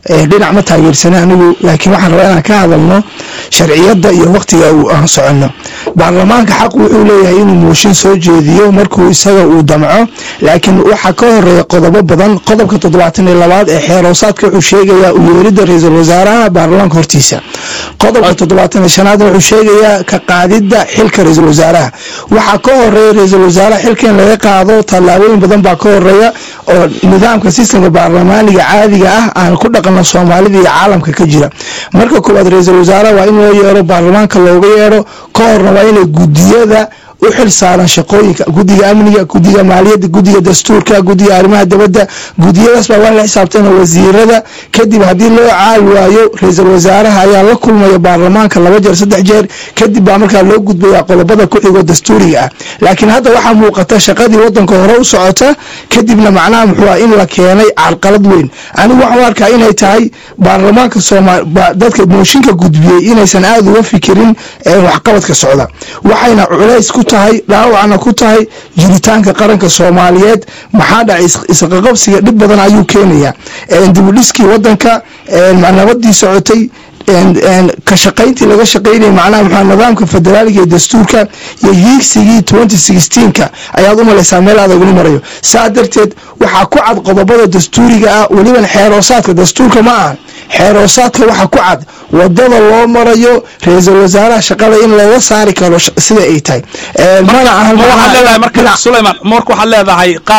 dhinac ma taageersana anigu laakiin waxaan rabaa inaan ka hadalno sharciyadda iyo waqtiga uu aan soconno baarlamaanka xaq wuxuu leeyahay inuu mooshin soo jeediyo markuu isaga uu damco laakiin waxaa ka horeeya qodobo badan qodobka toddobaatan iyo labaad ee xeeroosaadka wuxuu sheegayaa u yeeridda ra-iisul wasaaraha baarlamaanka hortiisa qodobka toddobaatan iyo shanaadna wuxuu sheegayaa ka qaadidda xilka ra-iisul wasaaraha waxaa ka horeeya ra-iisul wasaaraha xilka in laga qaado tallaabooyin badan baa ka horeeya oo nidaamka sistemka baarlamaaniga caadiga ah aan ku dhaqanno soomaalida iyo caalamka ka jira marka koowaad ra-iisul wasaaraha waa in loo yeero baarlamaanka looga yeero ka horna waa inay gudiyada u xil saaran shaqooyinka guddiga amniga guddiga maaliyadda guddiga dastuurka guddiga arrimaha dibadda gudiyadaas baa waa in la xisaabtana wasiirada kadib haddii loo caal waayo ra-iisul wasaaraha ayaa la kulmaya baarlamaanka laba jeer saddex jeer kadib baa markaa loo gudbaya qodobada ku xigo dastuuriga ah laakiin hadda waxaa muuqata shaqadii wadanka hore u socota kadibna macnaha muxuu ah in la keenay carqalad weyn anigu waxaan u arkaa inay tahay baarlamaanka soomaal dadka mooshinka gudbiyey inaysan aada uga fikirin waxqabadka socda waxayna culays ku tahay dhaawacna ku tahay jiritaanka qaranka soomaaliyeed maxaa dhacay isqaqabsiga dhib badan ayuu keenayaa dibudhiskii wadanka nabadii socotay ka shaqayntii laga shaqaynaya macnaha maxaa nidaamka federaaliga iyo dastuurka iyo hiigsigii twenty sixteenka ayaad u malaysaa meel adagula marayo saa darteed waxaa ku cad qodobada dastuuriga ah weliban xeeroosaadka dastuurka ma aha xeeroosaadka waxaa ku cad wadada loo marayo ra-iisul wasaaraha shaqada in looga saari karo sida ay tahay mana ahan marka waxaad leedahay